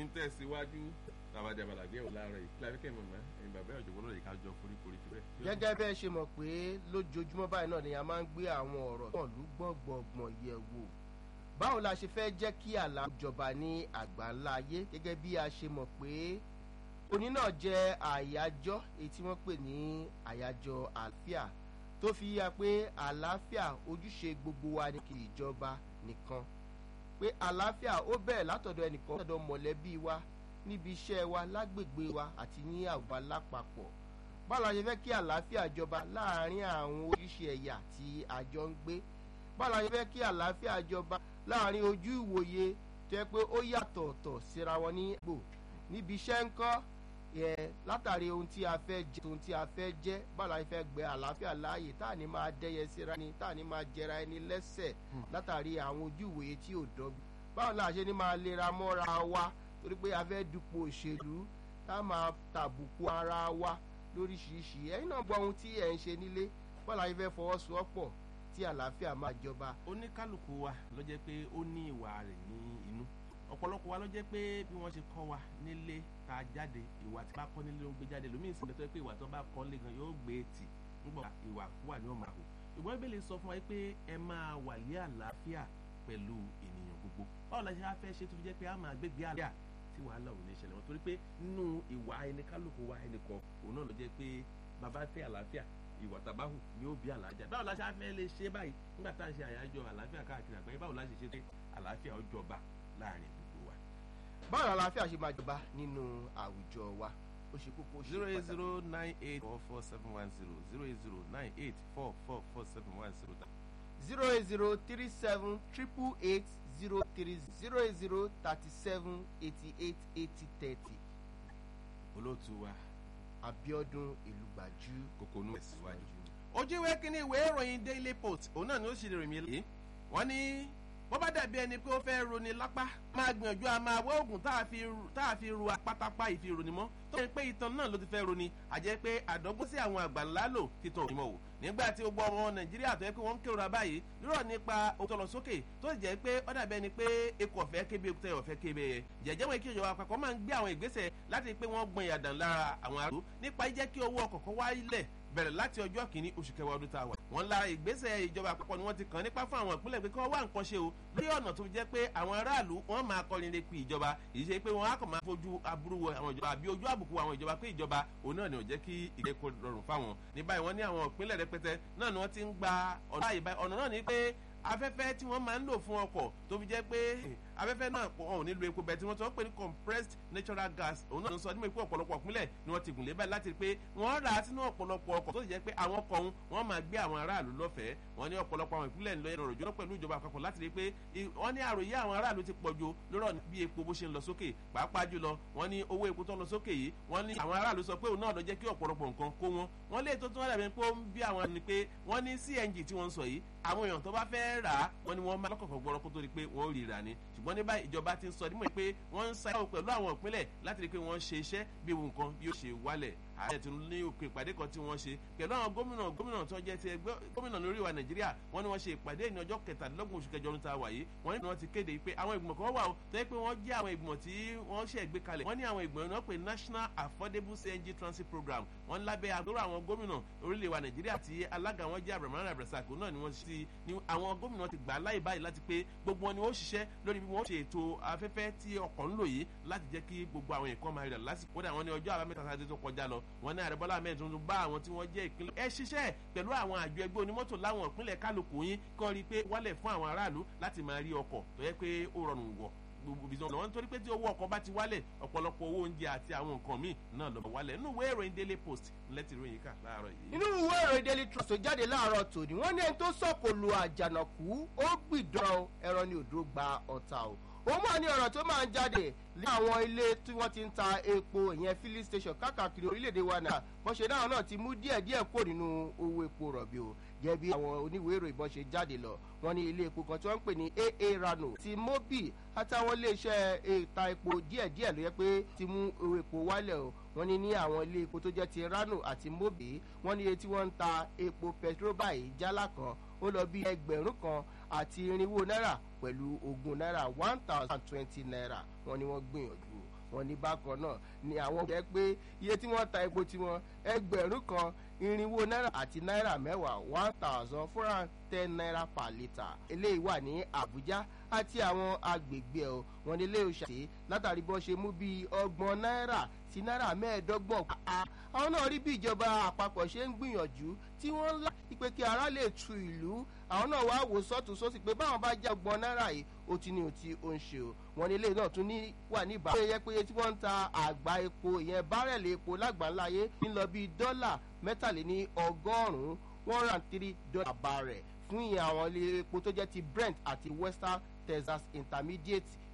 ń tẹ̀síwájú tàbádé abalàdé ò láàárọ̀ yìí kíláfíkẹ́ mọ̀mọ́ ẹ̀yin bàbá ọ̀jọ̀gbọ́n lọ́rọ̀ yìí ká jọ foríkorí síbẹ̀. gẹ́gẹ́ bẹ́ẹ̀ ṣe mọ̀ pé lójoojúmọ́ báyìí náà ni a máa ń gbé àwọn ọ̀rọ̀ tó lù gbọ̀ngbọ̀ngbọ̀n yẹ̀ wò báwo la ṣe fẹ́ jẹ́ kí àlà jọba ní àgbáńlá ayé gẹ́gẹ́ bí a ṣe mọ̀ pé òní náà jẹ́ àyájọ́ èyí tí wọ́n pè ní àyájọ́ àlàáfíà tó fi yá pé àlàáfíà ojúṣe gbogbo wa ní kì í jọba nìkan pé àlàáfíà ó bẹ̀rẹ̀ látọ̀dọ̀ ẹnìkan látọ̀dọ̀ mọ̀lẹ́bí wa níbi iṣẹ́ wa lágbègbè wa àti ní àwùjọ lápapọ̀ báwo la ṣe fẹ́ kí àlàáfíà jọba láàárín àwọn oríṣi ẹ̀yà tí a jọ ń gbé báwo la ṣe fẹ́ kí àlàáfíà jọba láàárín ojú ìwòye tó yẹ pé ó yàtọ̀ ọ̀tọ̀ síra wọn ní gbò níbi iṣẹ́ ńkọ́ yẹ látàrí ohun tí a fẹ́ jẹ ohun tí a fẹ́ jẹ́ báwo la ṣe fẹ́ gbé àlàáfíà láàyè tá à ní máa dẹ́yẹ síra ni tá à ní máa jẹra ẹni lẹ́sẹ̀ látàrí àwọn ojú ìwòye tí ò dọ́gba báwo la ṣe ní máa lera mọ́ra wa torí pé a fẹ́ dupò òṣèlú tá a máa tàbùkù ara wa lóríṣiríṣi ẹ̀yin náà gbọ́ ohun tí ẹ̀ ń ṣe nílé báwo la ṣe fẹ́ fọwọ́sowọ́pọ̀ tí àlàáfíà máa jọba. oníkálukú wa ló jẹ́ pé ó ní ìwà rẹ̀ ní inú ọ̀pọ̀lọpọ̀ wa ló jẹ́ pé bí wọ́n ṣe kọ́ wa nílé ta jáde ìwà tí bá kọ́ nílé ló ń gbé jáde lómi ìsìn lẹ́tọ́ pé ìwà tó bá kọ́ lé gan yóò gbé tì nígbà ìwà wà ní ọ̀mà kù ìgbọ́n ìbéèrè sọ fún wa pé ẹ máa wà lé àlàáfíà pẹ̀lú ènìyàn gbogbo báwo la ṣe á fẹ́ ṣe tó fi jẹ́ pé a máa gbégbé àlàáfíà tí wàhálà ò ní ṣẹlẹ̀ wọn torí pé nínú ìwà ẹnikálukú wa ẹnìkan òun náà ló jẹ́ pé bàbá fẹ́ àlàáfíà ìwà tàbáhù ni ó bí àlàájá báwo la ṣe á fẹ́ lè ṣe báyìí nígbà tá à ń ṣe àyájọ́ àlàáfíà káàkiri àgbáyé báwo la ṣe ṣe pé àlàáfíà ó jọba láàrin gbogbo wa. báwo la àlàáfíà ṣe máa jọba nínú àwùjọ wa ó ṣe kókó ó ṣe zero eight pàtàkì. zero nine eight four four seven one zero zero eight zero nine eight four four four seven one zero. zero eight zero three seven triple eight zero three zero eight zero thirty seven eighty eight eighty thirty olóòtú wa abiodun ìlúgbàjú kòkònú ẹ̀síwájú. ojú ìwé kínní ìwé ìròyìn daily post òun náà ni ó sì lè rìn mí lé wọ́n ní bó bá dàbí ẹni pé ó fẹ́ roni lápá máa gbìyànjú a máa wá oògùn tá a fi ru- tá a fi ru apátápá ìfironi mọ́ tó ń pé ìtàn náà ló ti fẹ́ roni àjẹ́ pé àdọ́gbọ́n sí àwọn àgbà ńlá lò títàn òní mọ̀ wò nígbà tí gbogbo ọmọ nàìjíríà tó yẹ pé wọ́n ń kérora báyìí lórọ̀ nípa òtọ́ lọ sókè tó sì jẹ́ pé ó dàbí ẹni pé eku ọ̀fẹ́ kébi ekútẹ́ ọ̀fẹ́ kébi ẹyẹ jẹ̀jẹ̀ wọn kí ìjọba àpapọ̀ máa ń gbé àwọn ìgbésẹ̀ láti rí pé wọ́n gbọn ìyàdàn lára àwọn àrùn nípa jẹ́ kí owó ọkọ̀ kan wáyé bẹ̀rẹ̀ láti ọjọ́ kìíní oṣù kẹwàá ọdún tá a wà. wọ́n lára ìgbésẹ̀ ìjọba àpapọ̀ ni wọ́n ti kàn nípa fún àwọn ìpínlẹ̀ pé kí wọ́n wá nǹkan ṣe o lórí ọ̀nà tó jẹ́ pé àwọn aráàlú wọ́n máa kọrin lè pe ìjọba èyí ṣe pé wọ́n á kàn máa fojú aburú wo àwọn ìjọba àbí ojú àbùkù àwọn ìjọba pé ìjọba òun náà ni ò jẹ́ kí ìgbẹ́kọ̀ rọrùn fáwọn. ní báyìí wọ́n ní àwọn ìpínlẹ̀ rẹpẹtẹ náà ni wọ́n ti ń gba ọ̀nà àyè báyìí ọ̀nà náà ni pé afẹ́fẹ́ tí wọ́n máa ń lò fún ọkọ̀ tó fi jẹ́ pé afẹ́fẹ́ náà pọ̀ wọn ò ní lo epo bẹ́ẹ̀ tí wọ́n sọ pé ní compressed natural gas òun náà ló ń sọ nígbà pé ọ̀pọ̀lọpọ̀ ìpínlẹ̀ ni wọ́n ti gùn lé báyìí láti rí pé wọ́n rà á sínú ọ̀pọ̀lọpọ̀ ọkọ̀ tó sì jẹ́ pé àwọn ọkọ̀ ọ̀hún wọ́n máa gbé àwọn aráàlú lọ́fẹ̀ẹ́ wọ́n ní ọ̀pọ̀lọpọ̀ àwọn ìpínlẹ̀ ńlọ ìrọ̀rùn jọ́nà pẹ̀lú ìjọba àpapọ̀ láti rí pé i- wọ́n ní àròyé àwọn aráàlú ti pọ̀ jù lọ́rọ̀ bí epo bó ṣe ń lọ sókè pàápàá jùlọ wọ́n ní owó epo tó ń lọ sókè yìí wọ́n ní àwọn aráàlú sọ pé òun náà lọ jẹ́ kí ọ̀pọ̀lọpọ̀ nǹkan kó wọn wọ́n lé tó tún wọ́n dàbí pé ó ń bí àwọn ni pé wọ́n ní cng tí wọ́n ń sọ yìí àwọn èèyàn tó bá fẹ́ rà á wọ́n ní wọ́n máa lọ́kọ̀ọ̀kan gbọ́rọ́ kó tó di pé wọ́n ó rí rà ní ṣùgbọ́n ní báyìí ìjọba ti ń sọ nímọ̀ pé wọ́n ń sáyàwó pẹ̀lú àwọn ìpínlẹ̀ láti rí i pé wọ́n ṣe iṣẹ́ bí ewu nǹkan bí ó ṣe wálẹ̀ ààrẹ ti ní òkè ìpàdé kan tí wọ́n ṣe pẹ̀lú àwọn gómìnà gómìnà tó jẹ́ ti ẹgbẹ́ gómìnà lórí ìwà nàìjíríà wọ́n ní wọ́n ṣe ìpàdé ní ọjọ́ kẹtàdínlọ́gbọ̀n oṣù kẹjọ ọdún tá a wà yìí wọ́n ní wọ́n ti kéde pé àwọn ìgbìmọ̀ kan wà ó tó yẹ pé wọ́n jẹ́ àwọn ìgbìmọ̀ tí wọ́n ṣe gbé kalẹ̀ wọ́n ní àwọn ìgbìmọ̀ náà pé national affordable cng transit program wọ́n lábẹ́ àgbérò àwọn gómìnà orílẹ̀ ìwà nàìjíríà tí alága wọn jẹ́ abdulrahman abdulrasaq náà ni wọ́n ti ní àwọn gómìnà ti gbà á láì báyìí láti pé gbogbo wọn ni wọ́n ṣiṣẹ́ lórí bí wọ́n ṣe ètò afẹ́fẹ́ tí ọkọ̀ ń lò yìí láti jẹ́ kí gbogbo àwọn nǹkan máa rẹ̀ lásìkò kódà wọn ní ọjọ́ àbámẹ́ta sáà tó kọjá lọ wọn ní àrẹ bọ́lá mẹ́rin tuntun bá àwọn tí wọ́n jẹ́ ìpínlẹ̀ ẹ ṣiṣẹ́ pẹ̀lú àwọn àjọ ẹgbẹ́ onímọ́tò láwọn ìpínlẹ̀ kálukú yín kọ́ rí i pé wálẹ̀ fún àwọn aráàlú láti máa rí ọkọ̀ tó yẹ pé ó rọrùn wọ̀ gbogbo ibi tí wọn nítorí pé tí owó ọkọ̀ bá ti wálẹ̀ ọ̀pọ̀lọpọ̀ owó oúnjẹ àti àwọn nǹkan míì náà lọ́ọ́ wálẹ̀ nínú ìwé ìròyìn daily post lẹ́tì ìròyìn kà láàárọ̀ yìí. nínú ìwé ìròyìn daily trust tó jáde láàárọ̀ tòní wọ́n ní ẹni tó sọ̀kò lu àjànàkú ó gbìdán ẹran ní odò gba ọ̀tà o ó máa ní ọ̀rọ̀ tó máa ń jáde ní àwọn ilé tí wọ́n ti ń ta epo ìyẹn filling station káàkiri orílẹ̀-èdè wa náà wọ́n ṣe náà náà ti mú díẹ̀díẹ̀ kó nínú owó epo rọ̀bì o gẹ́gẹ́ bí àwọn oníwèé ìròyìn bọ́n ṣe jáde lọ wọ́n ní ilé epo kan tí wọ́n ń pè ní aa rano ti mobi àtàwọn iléeṣẹ́ ìta epo díẹ̀díẹ̀ ló yẹ pé ti mú owó epo wálẹ̀ o wọ́n ní ní àwọn ilé epo tó jẹ́ ti rano àti mobi wọ́n ní iye tí wọ́n ń ta epo petrol báyìí jálá kan ó lọ bí ẹgbẹ̀rún kan àti irinwó náírà pẹ̀lú ogún náírà one thousand twenty naira wọ́n ní wọ́n gbìyànjú wọn ní bákan náà ni àwọn jẹ́ pé iye tí wọ́n ta epo tiwọn ẹgbẹ̀rún kan irinwó náírà àti náírà mẹ́wàá one thousand four hundred ten naira per litre eléyìí wà ní àbújá àti àwọn agbègbè ẹ̀ wọn ní ilé òṣàṣe látàrí bọ́n ṣe mú bíi ọgbọ̀n náírà sí náírà mẹ́ẹ̀ẹ́dọ́gbọ̀n pa àwọn náà rí bí ìjọba àpapọ̀ ṣe ń gbìyànjú tí wọ́n ń lá pé kí ara lè tu ìlú àwọn náà wá wò sọ́tún sósì pé báwọn bá já ọgbọ̀n náírà yìí ó ti ní ohun tí ó ń ṣe o wọn ní ilé náà tún ní wà ní ìbámu. ó yẹ pé tí wọ́n ń ta àgbá epo ìyẹn bárẹ̀lì epo lágbàńláyé ń lọ bíi dọ́là mẹ́tàléní ọgọ́rùn-ún one hundred three dollar bàrẹ̀ fún ìyẹn àwọn ilé epo tó jẹ́ ti brent àti western texas intermediate